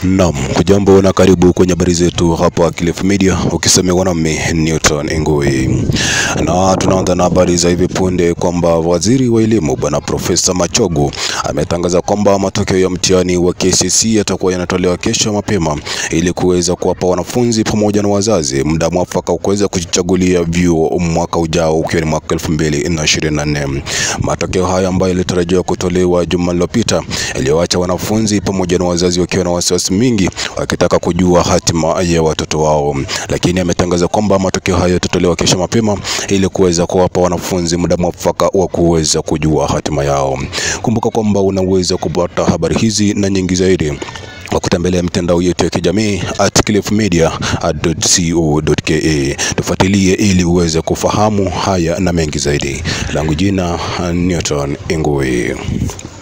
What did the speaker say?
Naam, kujambo na karibu kwenye habari zetu hapa Cliff Media, ukisomewa nami Newton Ingui, na tunaanza na habari za hivi punde kwamba waziri wa elimu bwana Profesa Machogu ametangaza kwamba matokeo ya mtihani wa KCSE yatakuwa yanatolewa kesho mapema ili kuweza kuwapa wanafunzi pamoja na wazazi muda mwafaka wa kuweza kujichagulia vyuo mwaka ujao ukiwa ni mwaka 2024. Matokeo haya ambayo yalitarajiwa kutolewa juma lililopita yaliyoacha wanafunzi pamoja na wazazi wakiwa na wasiwasi mingi wakitaka kujua hatima ya watoto wao, lakini ametangaza kwamba matokeo hayo yatatolewa kesho mapema ili kuweza kuwapa wanafunzi muda mwafaka wa kuweza kujua hatima yao. Kumbuka kwamba unaweza kupata habari hizi na nyingi zaidi kwa kutembelea mitandao yetu ya kijamii at cliffmedia.co.ke. Tufuatilie ili uweze kufahamu haya na mengi zaidi. Langu jina Newton Ingui.